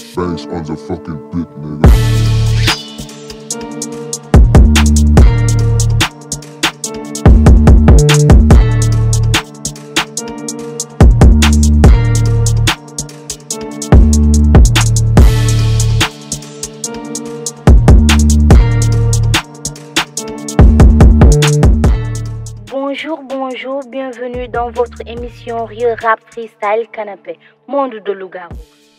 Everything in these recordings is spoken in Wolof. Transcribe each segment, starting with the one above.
Face on the fucking beat, nigga. Bonjour, bonjour, bienvenue dans votre émission Real Rap Freestyle Canapé, monde de loup-garou.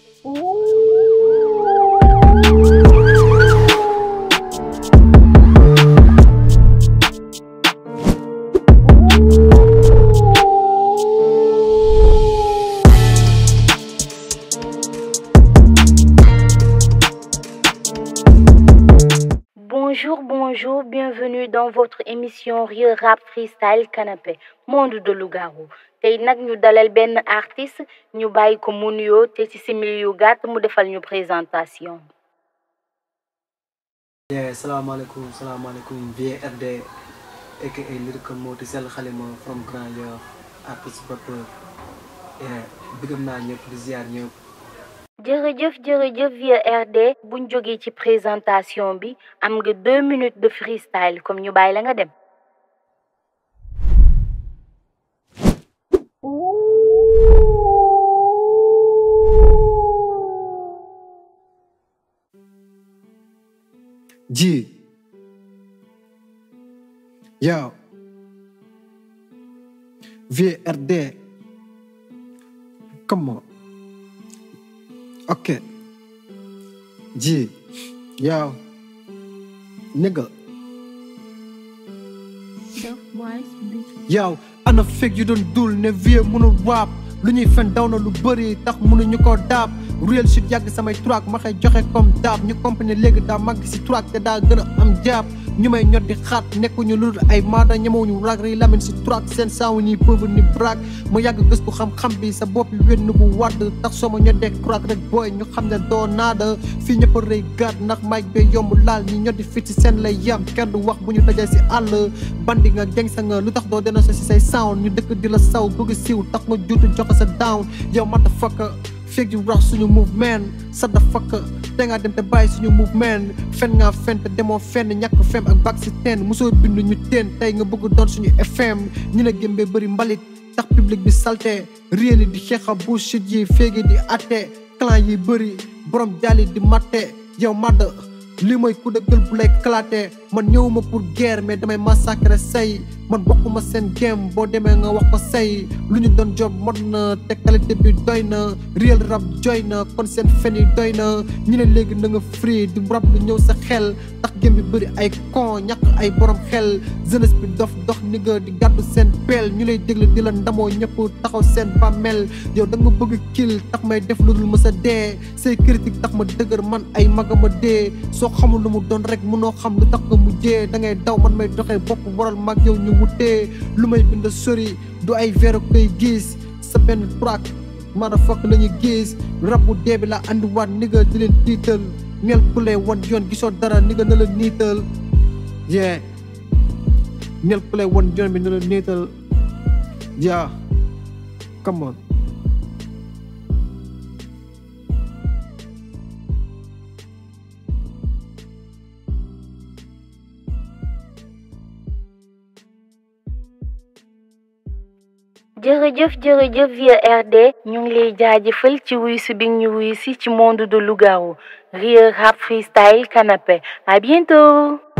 Bonjour, bonjour, bienvenue dans votre émission Real Rap Freestyle Canapé, monde de loup-garou. tey nag ñu dalal benn artiste ñu bàyyi ko mu nuyoo te ci simili yu gàtt mu defal ñu présentation. Yeah, salaamaaleykum salaamaaleykum VRD aka Lyrical Moti Sell Xalima from Grand Yoff artiste rappeur yeah, bëggam naa ñëpp di ziar ñëpp jërëjëf jërëjëf VRD buñ jógee ci présentation bi am nga deux minutes de freestyle comme ñu bàyyi la nga dem. ji yow VRD come on ok ji yow nigga yow ana fekk yu doon dul ne vie mënul waap lu ñuy fen daw na lu bëri tax mënuñu ko daab real shit yàgg samay track ma xëy joxe comme daab ñu compagnie léegi daa màgg si track te daa gën a am jaab ñu may ñot di xaat nekkuñu lu dul ay maada ñemewuñu rag ri lamin si track seen saawu ni pauvre ni braak ma yàgg gëstu xam-xam bi sa bopp wenn bu wadd tax soo ma ñoddee crack rek booy ñu xam ne doo naada fii ñëpp a rëy gaat ndax mic bee yomb laal ñi ñoddi fit si seen lay yam kenn du wax bu ñu dajee si àll bandi nga geng sa nga lu tax doo dena so si say sound ñu dëkk di la saw bëgg siiw tax nga juutu joxe sa down yow motherfucker fekk yu rax suñu movement sa da fakk te nga dem te bàyyi suñu movement fen nga fen te demoo fenn ñàkk fem ak bak si teen mosoo bind ñu teen tey nga bëgg doon suñu FM ñu ne gémbee bëri mbalit tax public bi salte réeli di xeexa bullshit yi féegi di atte clan yi bëri borom jaali di matte yow madd lii mooy coup de gueule bu lay éclaté man ñëwuma pour guerre mais damay massacrer say man bokkuma seen game boo demee nga wax ko say lu ñu doon job mot na te qualité bi doy na real rap joy na kon seen fen yi doy na ñu ne léegi na nga free di rap lu ñëw sa xel tax game bi bëri ay con ñàkk ay borom xel jeunesse bi dof dox ni nga di gàddu seen peel ñu lay déglu di la ndamoo ñëpp taxaw seen bàmmeel yow da nga bëgg kill tax may def lu dul ma sa dee say critique tax ma dëgër man ay magama dee soo xamul lu mu doon rek mënoo xam lu tax nga mujjee da ngay daw man may doxee bopp waral mag yow ñu wutee lu may bind sori du ay véro koy gis sa benn track motherfucker la ñu gis rab bu dee bi la andiwaat ni nga di leen tiital neel ku lay wan yoon gisoo dara ni nga na la niital yeah neel ku lay wan yoon bi na la niital yeah come on jërëjëf jërëjëf VRD ñu ngi lay jaajëfal ci wuy si bi ñu wuy si ci monde de loup-garou Real Rap Freestyle Canapé à bientôt